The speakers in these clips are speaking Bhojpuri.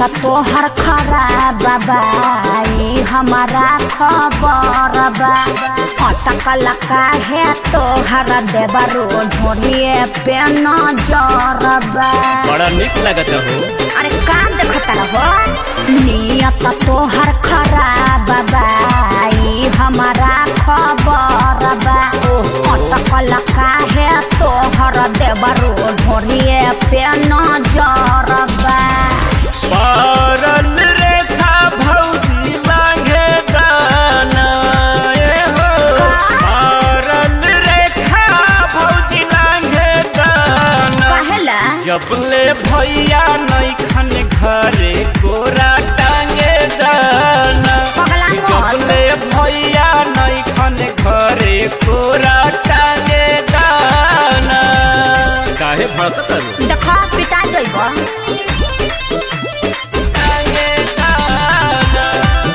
नियत तोहर खराब बाई हमारा खबर बा अटकल काहे तोहर देवरो ढोरिए पे नजर बा बड़ा निक लगत हो अरे काम देखता रहो नियत तोहर खराब बाई हमारा खबर बा अटकल काहे तोहर देवरो ढोरिए पे नजर बा पारल रेखा भौजी लागे दाना ए हो पारल रेखा भौजी लागे दाना कहेला जबले भैया नैखन घरे कोरा टांगे दाना पगला मत। जबले भैया नैखन घरे कोरा टांगे दाना काहे भड़कत देखा पिता जइब टांगे दाना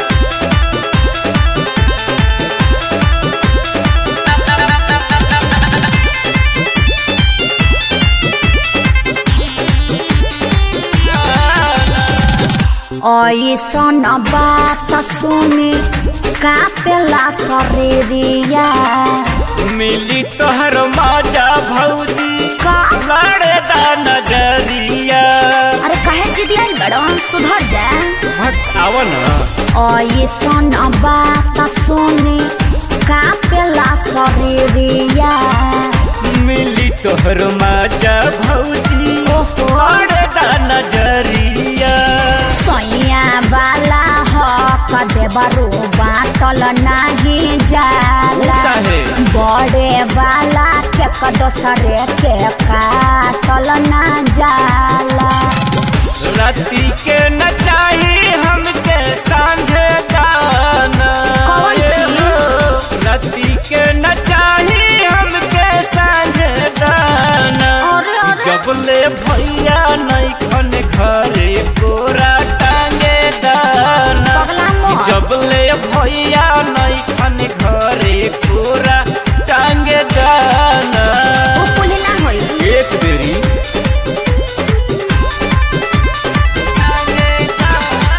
ऐसन बात सुनी कापेला शरीरिया मिली तोहर माजा भौजी का लड़े दा नजरिया अरे कहे चिदिया बड़ो सुधर जा भट आव न ऐसन बात सुनी कापेला शरीरिया मिली तोहर माजा भौजी ओहो लड़े दा नजरिया सैया वाला हक देवरो बाटल नाही जाला काहे? बड़े वाला के दोसरे के काटल ना जाला राती के न चाही हमके सांझे दाना कौन चीज? राती के न चाही हमके सांझे दाना अरे, अरे। जबले भैया नैखन घरे कोरा टांगे दाना पगला मत। जबले भैया नैखन घरे कोरा टांगे दाना उ पुली ना होई एक बेरी टांगे दाना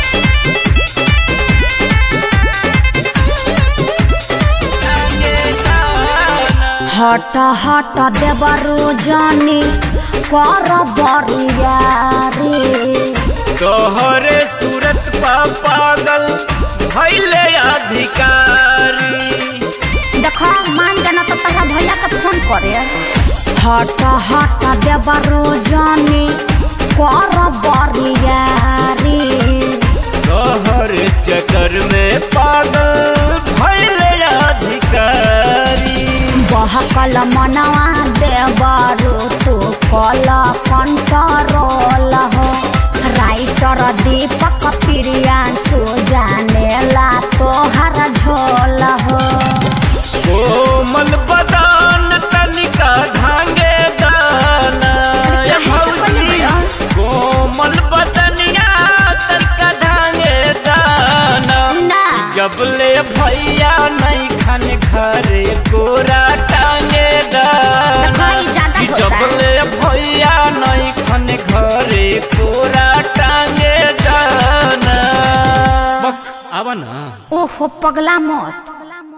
टांगे दाना हट हट देवरो जानी कर बरिया रे तोहरे सूरत पा पागल भैले अधिकारी देखो मान जाना तो तहरा भैया के फोन करे हट हट देवरो जानी कर बरिया रे तोहरे चक्कर में पागल भैले अधिकारी बहकल मनवा देवरो तू कल कंट्रोल हो राइटर दीपक प्रियांशु जानेला तोहर झोल हो कोमल बदान तनिका धांगे दाना अरे ये काहे से भौजी बोले बड़ा? कोमल बदनिया तनिका धांगे दाना ना जबले भैया नहीं खाने घरे कोरा टांगे दाना देखो, ई ज्यादा कि होता है। जबले भैया नहीं खाने घरे कोरा टांगे दाना बक आवा ना ओहो पगला मत